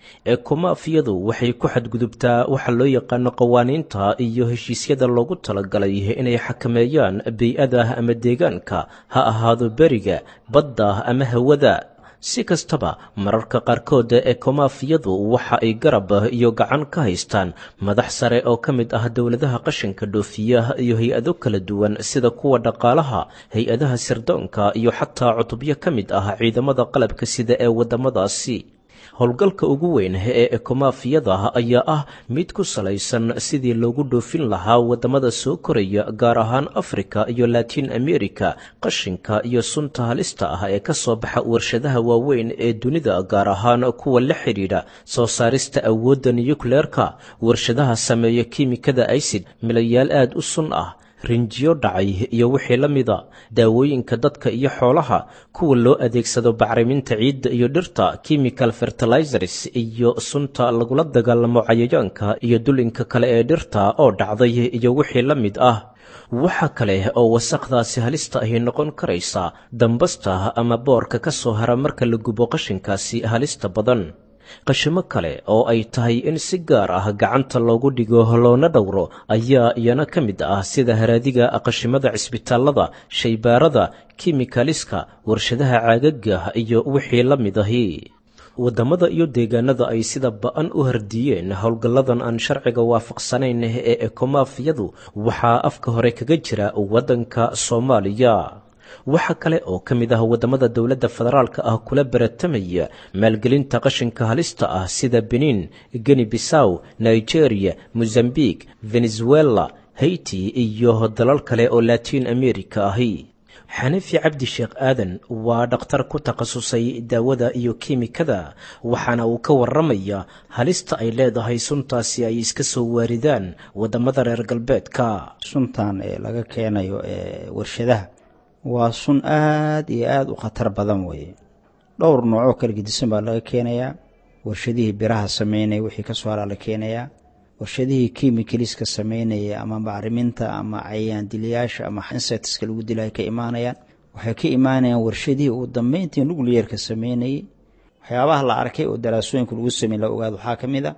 ekomaafiyadu waxay ku xadgudubtaa waxa loo yaqaano qawaaniinta iyo heshiisyada loogu talagalay inay xakameeyaan bey-ada ama deegaanka ha ahaado beriga badda ama hawada si kastaba mararka qaarkood ekomaafiyadu waxa ay garab iyo gacan ka haystaan madax sare oo ka mid ah dowladaha qashinka dhoofiya iyo hay-ado kala duwan sida kuwa dhaqaalaha hay-adaha sirdoonka iyo xataa cutubyo ka mid ah ciidamada qalabka sida ee waddamadaasi howlgalka ugu weyn ee ekomaafiyada ayaa ah mid ku salaysan sidii loogu dhoofin lahaa waddamada soo koraya gaar ahaan afrika iyo latin america qashinka iyo sunta halista ah ee ka soo baxa warshadaha waaweyn ee dunida gaar ahaan kuwa la xidhiidha soo saarista awoodda nuyukleerka warshadaha sameeya kiimikada icid milayaal aad u sun ah rinjiyo dhacay iyo wixii la mida daawooyinka dadka iyo xoolaha kuwa loo adeegsado bacriminta ciidda iyo dhirta chemical fertilizers iyo sunta lagula dagaalamo cayayaanka iyo dulinka kale ee dhirta oo dhacday iyo wixii la mid ah waxa kale oo wasaqdaasi halista ahi noqon karaysa dambasta ama boorka ka soo hara marka la gubo qashinkaasi halista badan qashimo kale oo ay tahay in si gaar ah gacanta loogu dhigo loona dhowro ayaa iyana ka mid ah sida haraadiga qashimada cisbitaalada shaybaarada kimikaliska warshadaha caagaga iyo wixii la mid ahi waddamada iyo deegaanada ay sida ba-an u hardiyeen howlgalladan aan sharciga waafaqsanayn ee ekomaafiyadu waxaa afka hore kaga jira waddanka soomaaliya waxaa kale oo ka mid ah waddamada dowladda federaalka ah kula baratamaya maalgelinta qashinka halista ah sida benin geni bisaw nigeria mozambique venezuela haiti iyo dalal kale oo latiin america ahi xanafi cabdi sheekh aadan waa dhakhtar ku takhasusay daawada iyo kiimikada waxaana uu ka warramaya halista ay leedahay suntaasi ay iska soo waaridaan waddamada reer galbeedka suntan ee laga keenayo ee warshadaha waa sun aada iyo aada u khatar badan weeye dhowr noocoo kala gedisan baa laga keenayaa warshadihii biraha sameynaya wixii ka soo haraa la keenayaa warshadihii kimikaliska sameynaya ama bacriminta ama cayaan dilayaasha ama insectska lagu dilay ka imaanayaan waxay ka imaanayaan warshadihii ugu dambeyntii nucleerka sameynayay waxyaabaha la arkay oo daraasooyinka lagu samey la ogaado waxaa ka mid a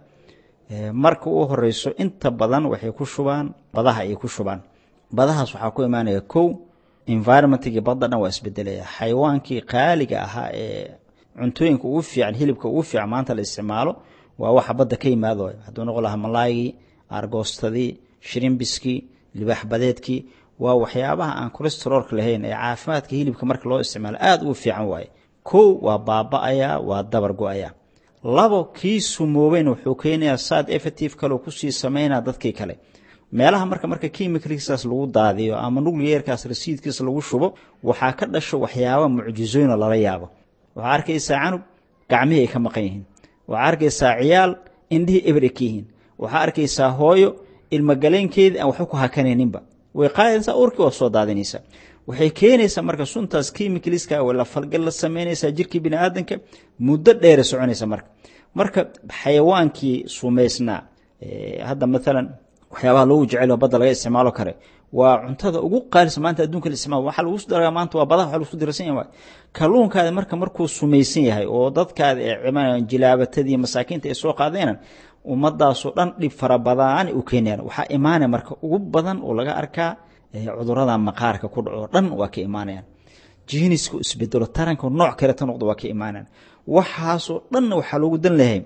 marka u horeyso inta badan waxay ku shubaan badaha ayay ku shubaan badahaas waxaa ku imaanaya kow environmentkii badda dhan waa isbedelaya xayawaankii qaaliga ahaa ee cuntooyinka ugu fiican hilibka ugu fiican maanta la isticmaalo waa waxa badda ka yimaado hadduu noqon lahaa malaygii argoostadii shirimbiskii libaax badeedkii waa waxyaabaha aan colestarolka lahayn ee caafimaadka hilibka marka loo isticmaalo aada ugu fiican waaye kow waa baaba-ayaa waa dabar go-ayaa labo kii sumoobeyn wuxuu keenayaa sad effective kaleo kusii sameynaa dadkii kale meelaha marka marka kimicalkiisaas lagu daadiyo ama nucleerkaas rasiidkiisa lagu shubo waxaa ka dhasho waxyaaba mucjizoyno lala yaabo waxaa arkaysaa canug gacmihii ay ka maqan yihiin waxaa arkaysaa ciyaal indhihii eber ka yihiin waxaa arkaysaa hooyo ilmagaleenkeedii aan waxba ku hakanayninba way qaadaysaa urkii waa soo daadinaysaa waxay keenaysaa marka suntaas kimicalska la falgal la sameynaysaa jirkii bini aadanka muddo dheera soconaysa marka marka xayawaankii sumaysnaa hadda maalan waxyaabaha loogu jecel badda laga isticmaalo kare waa cuntada ugu qaalisa maanta adduunka la isticmaalo waxa lagu daragaa maanta waa badaha waxa lagu dirsan yahay kalluunkaada marka markuu sumaysan yahay oo dadkaada ee cimaan jilaabatadii masaakiinta ay soo qaadeenan ummadaasoo dhan dhib fara badan u keenayaan waxaa imaanaya marka ugu badan oo laga arkaa cudurada maqaarka ku dhaco dhan waa ka imaanayaan jiniska isbedelo taranka nooc kale ta noqdo waa ka imaanayaan waxaasoo dhanna waxaa loogu dan lahay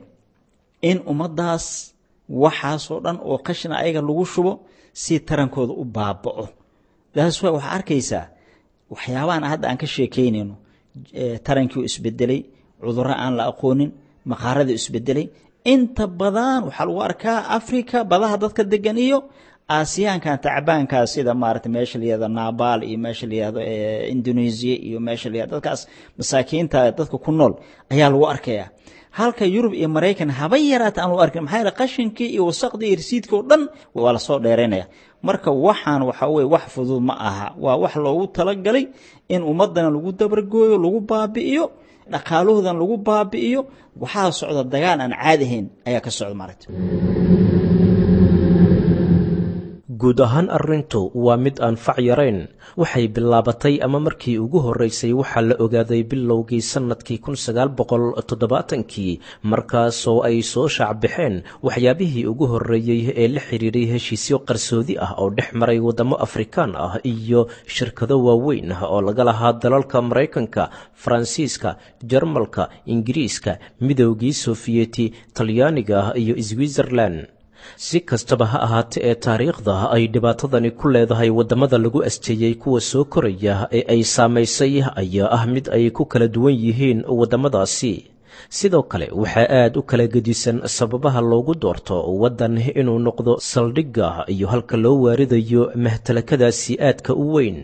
in ummadaas waxaasoo dhan oo qashina ayaga lagu shubo si tarankooda u baaba'o taas waa waxaa arkaysaa waxyaabahan hadda aan ka sheekeynayno tarankii isbedelay cudurro aan la aqoonin maqaaradii isbedelay inta badan waxaa lagu arkaa africa badaha dadka degan iyo aasiyaankan tacbaankaa sida maarata meesha layihahdo naabal iyo meesha layihahdo indonesia iyo meesha layihahdo dadkaas masaakiinta dadka ku nool ayaa lagu arkaya halka yurub iyo maraykan haba yaraata aan lagu arkin maxaa yeele qashinkii iyo wasaqdii iyo risiidkii oo dhan waa lasoo dheeraynaya marka waxaan waxaa weye wax fudud ma aha waa wax loogu talagalay in ummadana lagu dabargooyo lagu baabi'iyo dhaqaalahoodan lagu baabi'iyo waxaa socda dagaal aan caadi ahayn ayaa ka socda maaragta guud ahaan arrintu waa mid aan fac yarayn waxay bilaabatay ama markii ugu horreysay waxaa la ogaaday bilowgii sannadkii kun sagaal boqol toddobaatankii markaasoo ay soo shaacbaxeen waxyaabihii ugu horreeyey ee la xidhiiray heshiisyo qarsoodi ah oo dhex maray waddamo afrikaan ah iyo shirkado waaweyn ah oo laga lahaa dalalka maraykanka faransiiska jarmalka ingiriiska midowgii sofiyeti talyaaniga iyo switzerland si kastaba ha ahaatee ee taariikhda ay dhibaatadani ku leedahay waddamada lagu asteeyey kuwa soo koraya ee ay saamaysay ayaa ah mid ay ku kala duwan yihiin waddamadaasi sidoo kale waxaa aad u kala gedisan sababaha loogu doorto waddan inuu noqdo saldhigga iyo halka loo waaridayo mahtalakadaasi aadka u weyn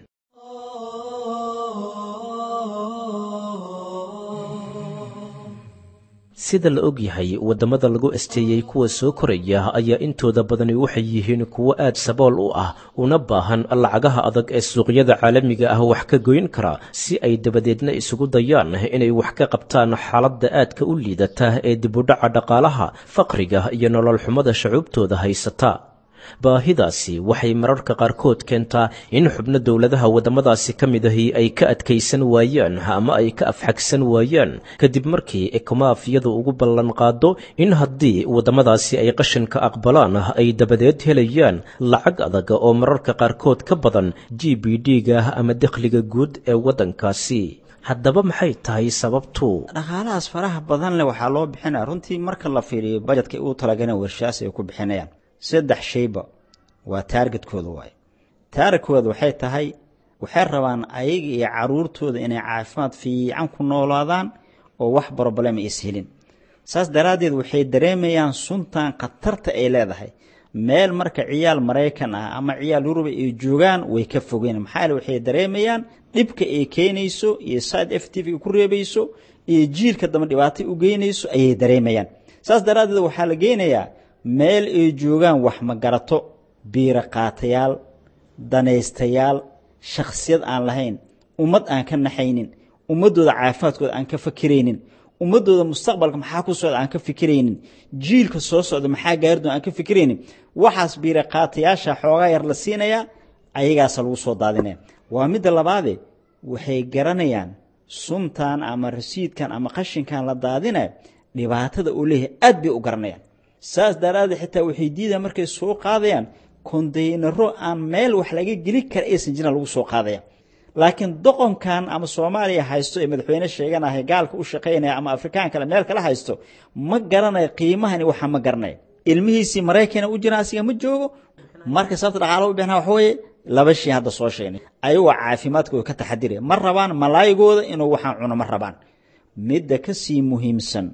sida la og yahay waddamada lagu asteeyey kuwa soo koraya ayaa intooda badani waxay yihiin kuwo aad sabool u ah una baahan lacagaha adag ee suuqyada caalamiga ah wax ka goyn kara si ay dabadeedna isugu dayaan inay wax ka qabtaan xaaladda aadka u liidata ee dibudhaca dhaqaalaha faqriga iyo nolol xumada shacuubtooda haysata baahidaasi waxay mararka qaarkood keentaa in xubno dowladaha waddamadaasi ka mid ahi ay ka adkaysan waayaan ama ay ka afxagsan waayaan kadib markii ekomaafiyadu ugu ballan qaado in haddii waddamadaasi ay qashinka aqbalaan ay dabadeed helayaan lacag adag oo mararka qaarkood ka badan g b d-ga ama dakhliga guud ee waddankaasi haddaba maxay tahay sababtu dhaqaalahaas faraha badan leh waxaa loo bixinaya runtii marka la fiiriyo bajetka uu talagaleen warshaas ay ku bixinayaan saddex shayba waa taargetkooda waaye taargetkooda waxay tahay waxay rabaan ayaga iyo caruurtooda inay caafimaad fiican ku noolaadaan oo wax broblema is helin saas daraaddeed waxay dareemayaan suntan khatarta ay leedahay meel marka ciyaal maraykan ah ama ciyaal yuruba ay joogaan way ka fogeen maxaa yeele waxay dareemayaan dhibka ay keenayso iyo side f t v ku reebayso iyo jiilka dambe dhibaato u geynayso ayay dareemayaan saas daraaddeed waxaa la geynayaa meel ay joogaan wax magarato biira qaatayaal danaystayaal shakhsiyad aan lahayn ummad aan ka naxaynin ummaddooda caafimaadkooda aan ka fakiraynin ummaddooda mustaqbalka maxaa ku socda aan ka fikiraynin jiilka soo socda maxaa gaaridoon aan ka fikiraynin waxaas biira qaatayaasha xoogaa yar la siinayaa ayagaasa lagu soo daadinaya waa midda labaade waxay garanayaan suntan ama rasiidkan ama qashinkan la daadinaya dhibaatada uu leeyahay aad bay u garanayaan saas daraaddeed xitaa waxay diidaan markay soo qaadayaan kondaynaro aan meel wax laga geli kara aysan jiran lagu soo qaadaya laakiin doqonkan ama soomaaliya haysto ee madaxweyne sheeganaya gaalka u shaqaynaya ama afrikaan kale meel kala haysto ma garanayo qiimahani waxa ma garanaya ilmihiisii maraykana u jira asiga ma joogo marka sababta dhaqaala u bixna waxa weeye laba shay hadda soo sheegnay ayagoo caafimaadkooda ka taxadiraya ma rabaan malaayigooda inuu waxaan cuno ma rabaan midda ka sii muhiimsan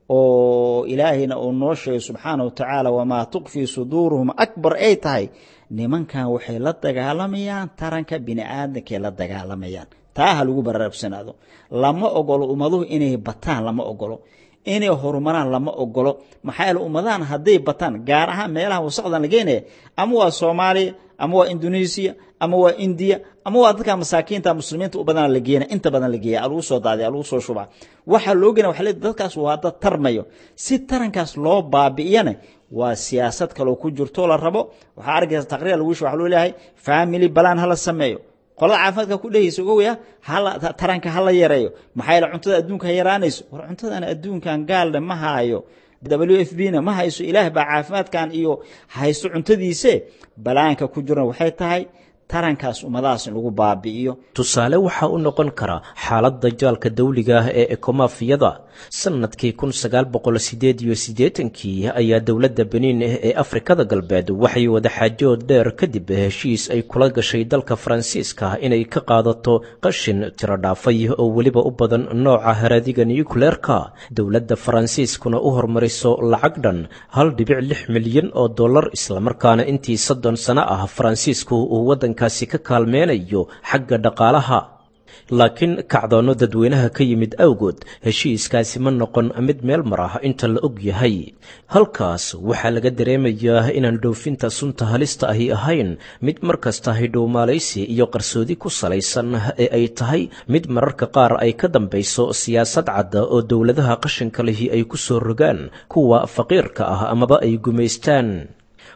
oo ilaahayna uu noo sheegay subxaana wa tacaala wamaa tuqfii suduuruhum akbar ay tahay nimankan waxay la dagaalamayaan taranka bini aadamkaay la dagaalamayaan taa ha lagu baraarabsanaado lama ogolo ummaduhu inay bataan lama ogolo inay horumaraan lama ogolo maxaa yeele ummadahan hadday bataan gaar ahaan meelaha wasaqdan la geenaya ama waa soomaaliya ama waa indoneesiya ama waa indiya ama waa dadka masaakiinta muslimiinta u badan la geena inta badan la geeya alagu soo daadiya alagu soo shubaa waxaa loo gena waxa le dadkaas waa dad tarmayo si tarankaas loo baabi'iyana waa siyaasad kaloo ku jirto la rabo waxaa arkaysa taqriir lagu waxa loo leeyahay family balan hala sameeyo qolada caafimaadka ku dhehaysa ogowya hala taranka hala yareeyo maxaa yeele cuntada adduunka ha yaraanayso war cuntadan adduunkan gaalne ma haayo w f b na ma hayso ilaah baa caafimaadkan iyo haysto cuntadiise balaanka ku jirna waxay tahay tarankaas ummadahaas in lagu baabi'iyo tusaale waxaa u noqon kara xaaladda jaalka dawliga ah ee ekomafiyada sannadkii kun sagaal boqol sideed iyo siddeetankii ayaa dowladda beniin ee afrikada galbeed waxay wadaxaajood dheer kadib heshiis ay kula gashay dalka faransiiska inay ka qaadato qashin tiro dhaafay oo weliba u badan nooca haraadiga nucleerka dowladda faransiiskuna u hormariso lacag dhan hal dhibic lix milyan oo dollar islamarkaana intii soddon sano ah faransiisku uu waddankaasi ka kaalmeynayo xagga dhaqaalaha laakiin kacdoonno dadweynaha ka yimid awgood heshiiskaasi ma noqon mid meel mar ah inta la og yahay halkaas waxaa laga dareemayaa inaan dhoofinta sunta halista ahi ahayn mid mar kasta hidhowmaalaysi iyo qarsoodi ku salaysan ee ay tahay mid mararka qaar ay ka dambayso siyaasad cadda oo dowladaha qashinka lihi ay ku soo rogaan kuwa faqiirka ah amaba ay gumaystaan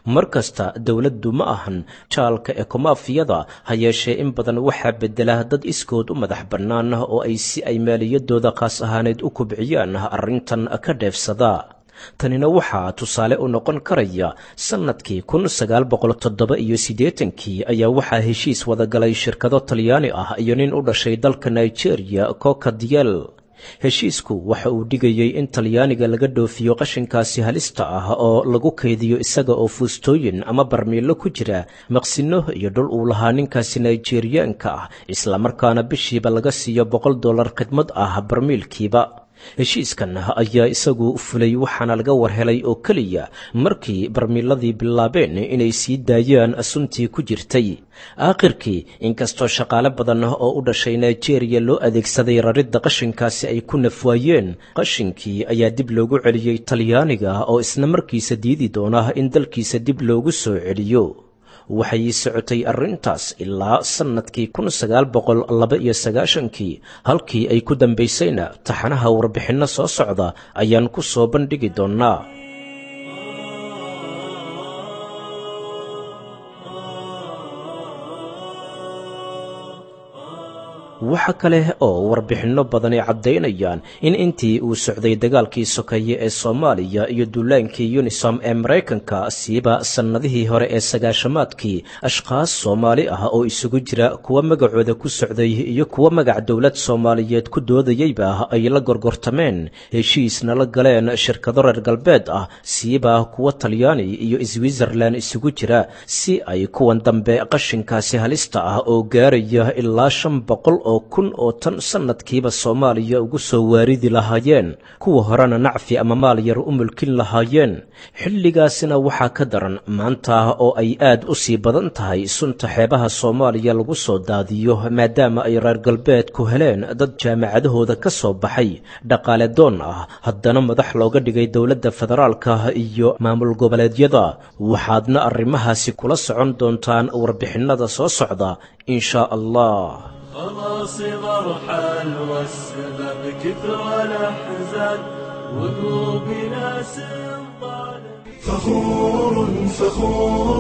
mar kasta dowladdu ma ahan jaalka ekomaafiyada ha yeeshee in badan waxaa bedela dad iskood u madax bannaan oo ay si ay maaliyadooda qaas ahaaneed u kubciyaan arrintan ka dheefsada tanina waxaa tusaale u noqon karaya sannadkii kun sagaal boqol toddoba iyo siddeetankii ayaa waxaa heshiis wadagalay shirkado talyaani ah iyo nin u dhashay dalka nigeria coka diel heshiisku waxa uu dhigayey in talyaaniga laga dhoofiyo qashinkaasi halista ah oo lagu kaydiyo isaga oo fuustooyin ama barmiilo ku jira maqsino iyo dhul uu lahaa ninkaasi nigeriyaanka ah islamarkaana bishiiba laga siiyo boqol dollar khidmad ah barmiilkiiba heshiiskan ayaa isagu fulay waxaana laga warhelay oo keliya markii barmiiladii bilaabeen inay sii daayaan suntii ku jirtay aakhirkii inkastoo shaqaale badan oo u dhashay nigeria loo adeegsaday raridda qashinkaasi ay ku nafwaayeen qashinkii ayaa dib loogu celiyey talyaaniga oo isna markiisa diidi doona in dalkiisa dib loogu soo celiyo waxay socotay arrintaas ilaa sannadkii kun sagaal boqol laba iyo sagaashankii halkii ay ku dambaysayna taxanaha warbixinno soo socda ayaan ku soo bandhigi doonnaa waxa kale oo warbixinno badani caddaynayaan in intii uu socday dagaalkii sokeeye ee soomaaliya iyo duulaankii yunisom ee maraykanka siiba sannadihii hore ee sagaashamaadkii ashkhaas soomaali ah oo isugu jira kuwa magacooda ku socday iyo kuwa magac dowlad soomaaliyeed ku doodayeyba ay la gorgortameen heshiisna la galeen shirkado reer galbeed ah siiba kuwa talyaani iyo switzerlan isugu jira si ay kuwan dambe qashinkaasi halista ah oo gaaraya ilaa shan boqol oo kun oo tan sannadkiiba soomaaliya ugu soo waaridi lahaayeen kuwa horena nacfi ama maal yar u mulkin lahaayeen xilligaasina waxaa ka daran maanta oo ay aad u sii badan tahay sunta xeebaha soomaaliya lagu soo daadiyo maadaama ay reer galbeedku heleen dad jaamacadahooda ka soo baxay dhaqaale doon ah haddana madax looga dhigay dowladda federaalka iyo maamul goboleedyada waxaadna arrimahaasi kula socon doontaan warbixinnada soo socda in shaa allah خلاص مرحل والسبب كثر الأحزان وقلوبنا سنطال فخور فخور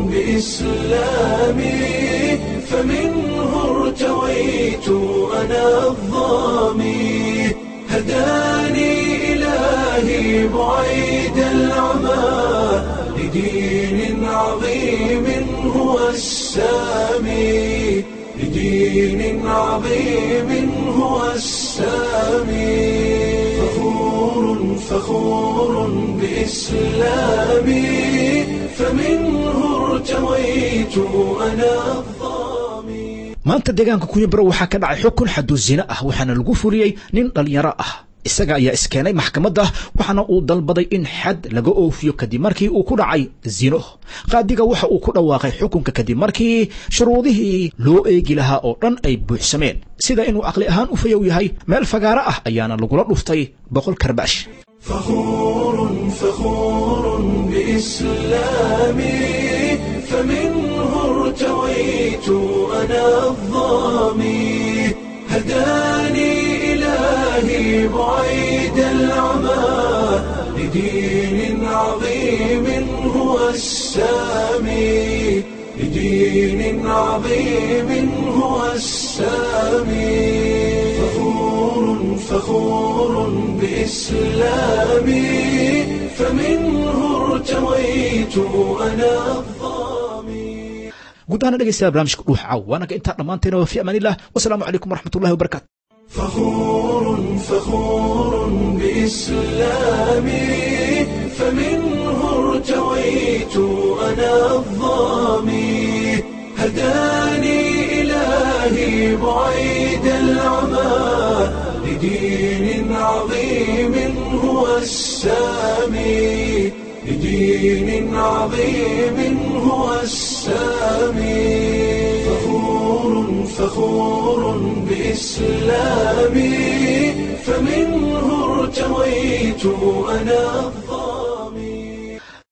بإسلامي فمنه ارتويت أنا الظامي هداني إلهي بعيد العمى لدين عظيم هو السامي لدين عظيم هو السامي فخور فخور بإسلامي فمنه ارتويت أنا الظامي maanta deegaanka kunyabaro waxaa ka dhacay xukun xaduu zine ah waxaana lagu fuliyey nin dhallinyaro ah isaga ayaa iskeenay maxkamadda waxaana uu dalbaday in xad laga oofiyo kadib markii uu ku dhacay zino qaadiga waxa uu ku dhawaaqay xukunka kadib markii shuruudihii loo eegi lahaa oo dhan ay buuxsameen sida inuu caqli ahaan u fayow yahay meel fagaaro ah ayaana lagula dhuftay boqol karbaash فخور فخور بإسلامي فمنه ارتويت أنا الظامي هداني إلهي بعيد العمى لدين عظيم هو السامي لدين عظيم هو السامي فخور فخور بإسلامي فمنه ارتويت أنا الظامي guud ahaana dhegeystayaal barnaamijka dhuux caaw waanaga intaa dhammaanteena waa fi amaan illah wasalaamu calaykum waraxmatullahi wabarakatu فخور فخور بإسلامي فمنه ارتويت أنا الظامي هداني إلهي بعيد العمى لدين عظيم هو السامي لدين عظيم هو السامي فخور فخور بإسلامي فمنه ارتويت أنا